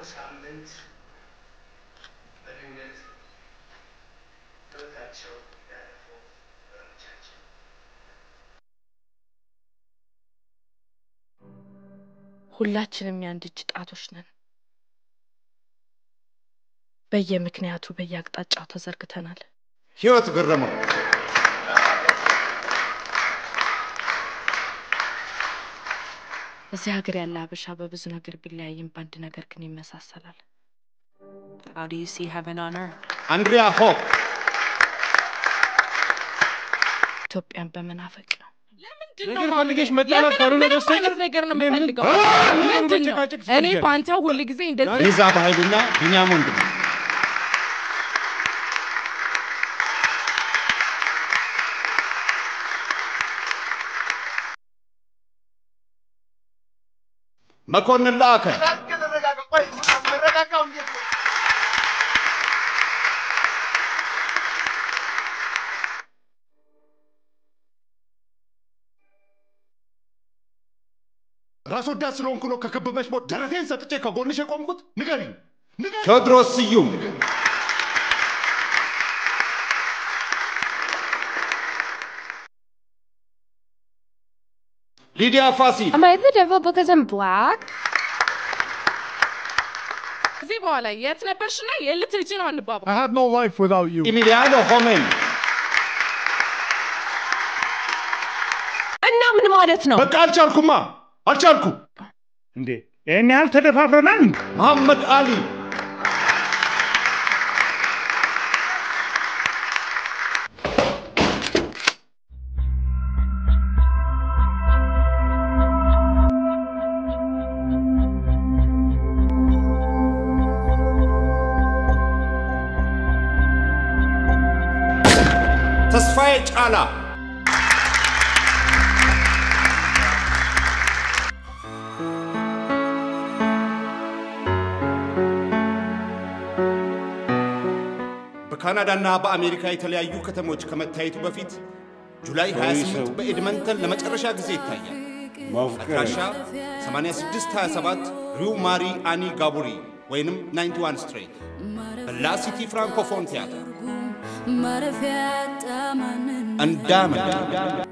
ሳምንት በድንገት ሕይወታቸው ያለፉ ወገኖቻችን ሁላችንም የአንድ እጅ ጣቶች ነን። በየምክንያቱ በየአቅጣጫው ተዘርግተናል። ህይወት ገረመው እዚህ ሀገር ያለ ሀበሻ በብዙ ነገር ቢለያይም በአንድ ነገር ግን ይመሳሰላል። How do you see heaven on earth? አንድሪያ ሆፕ ኢትዮጵያን በመናፈቅ ነው። ነገር ፈልገሽ መጣላት ካልሆነ ምንም በስተቀር አይነት ነገር ነው ምንም- የምፈልገው። አ- ምንድን ነው? መጨቃጨቅ እኔ ትፈልጊያለሽ? በአንተ ሁል ጊዜ እንደዚህ ሊዛ በኃይሉና ቢንያም ወንድሙ መኮንን ላከ ራስ ወዳድ ስለሆንኩ ነው ከከበበሽ ሞት ደረቴን ሰጥቼ ከጎንሽ የቆምኩት? ንገሪኝ። ቴዎድሮስ ስዩም ሊዲያ ፋሲል Am I the devil because I'm black? ከዚህ በኋላ የት ነበርሽና የት ልትሄጂ ነው አንባባ I have no life without you. ኢሚሊያኖ ሆሜን እና ምን ማለት ነው? በቃ አልቻልኩማ አልቻልኩ እንዴ ይህን ያህል ተደፋፍረናል? እንዴ? መሐመድ አሊ ተስፋዬ ጫላ በካናዳና በአሜሪካ የተለያዩ ከተሞች ከመታየቱ በፊት ጁላይ 28 በኤድመንተን ለመጨረሻ ጊዜ ይታያል። አድራሻ 8627 ሪው ማሪ አኒ ጋቡሪ ወይንም 91 ስትሬት በላሲቲ ፍራንኮፎን ቲያትር ማረፊያ ያጣ ማንን እንዳመን